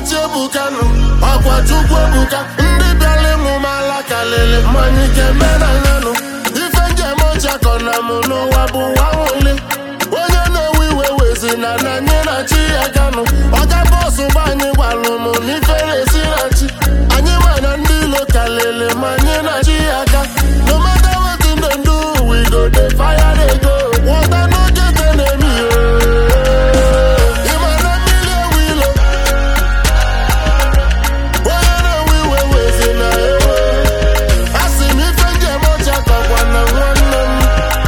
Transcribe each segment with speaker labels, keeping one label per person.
Speaker 1: na-eti ebukanụ ọkwa chukwu ebuka ndị bịara ịmụ m ala kalịlị mmanya ike menanyanụ ife njem ọchakọ na mụ n'ụwa bụ nwa nwụli onye na-ewe iwe wezi na na anyị na chi ya ganụ ọga bọsụ gba anyị gwalụ m n'ifere esi na chi anyị ma na ndị ilo kalịlị ma anyị na chi ya ga no matter wetin dem do we go dey fire dey go water no get enemy ịma na mmiri ewu ilo onye na-ewe iwe wezi na ewe asị m ife njem ọcha kọkwa na nwanne m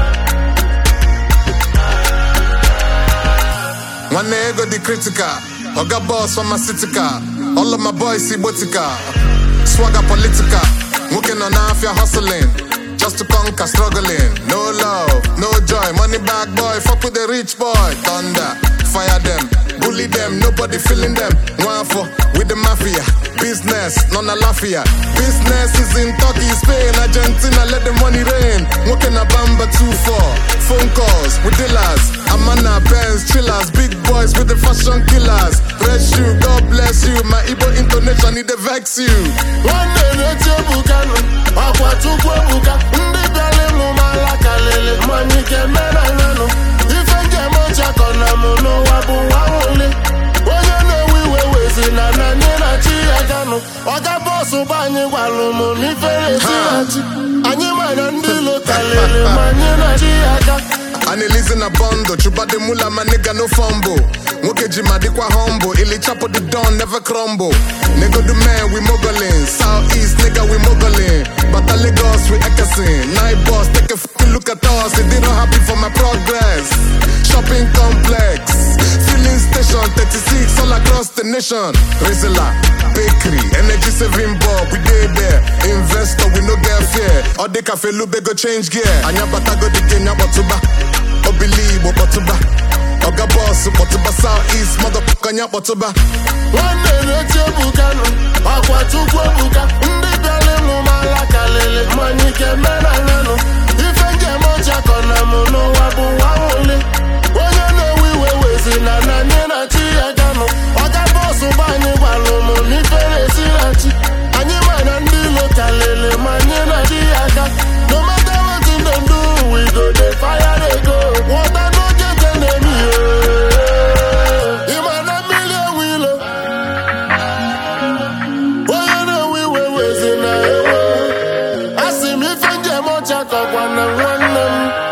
Speaker 2: nwanne ego dị critical oga boss pharmaceutical all of my boys igbotika swagger political nwoke nọ n'afịa hustling just to conquer struggling no love no joy money bag boy fuck with the rich boy thunder fire them bully them nobody feeling them nwafọ with the mafia business nọ na lafia business is in turkey spain argentina let the money rain nwoke na bamba 2-4 phone calls with dealers amana pens chillers big boys with the fashion killers bless you god bless you my igbo intonation e dey vex you
Speaker 1: nwanne na-eti ebukanụ ọkwa chukwu ebuka ndị bịara ịmụ m ala kalịlị mmanya ike menanyanụ ife njem ọchakọ na mụ n'ụwa bụ nwa nwụli onye na-ewe iwe wezi na na anyị na chi ya ganụ ọga bọsụ gba anyị gwalụ m n'ifere esi na chi anyị ma na ndị ilo kalịlị ma anyị na chi ya ga
Speaker 2: analizi na bondo chubade mula my nigga no fumble nwoke ji ma dịkwa humble ili chapo the don never crumble nigga the man we moguling south east nigga we moguling bata lagos we ekesin night boss take a fucking look at us they don't happy for my progress shopping complex filling station 36 all across the nation rizla bakery energy saving bulb we dey there investor we no get fear all the cafe lube go change gear anya bata go the game nyakpọtụba obili igbo kpọtụba oga bọs kpọtụba south east motherfucker anya kpọtụba
Speaker 1: nwanne na-eti ebukanụ ọkwa chukwu ebuka ndị bịara ịmụ m ala kalịlị mmanya ike menanyanụ ife njem ọchakọ na mụ n'ụwa bụ nwa nwụli onye na-ewe iwe wezi na na anyị na chi ya ganụ ọga bọsụ gba anyị gwalụ m n'ifere esi na chi anyị ma na ndị ilo kalịlị ma anyị na chi ya ga no matter wetin dem do we go dey fire dey go water no get enemy ịma na mmiri ewu ilo onye na-ewe iwe wezi na ewe asị m ife njem ọcha kọkwa na nwanne m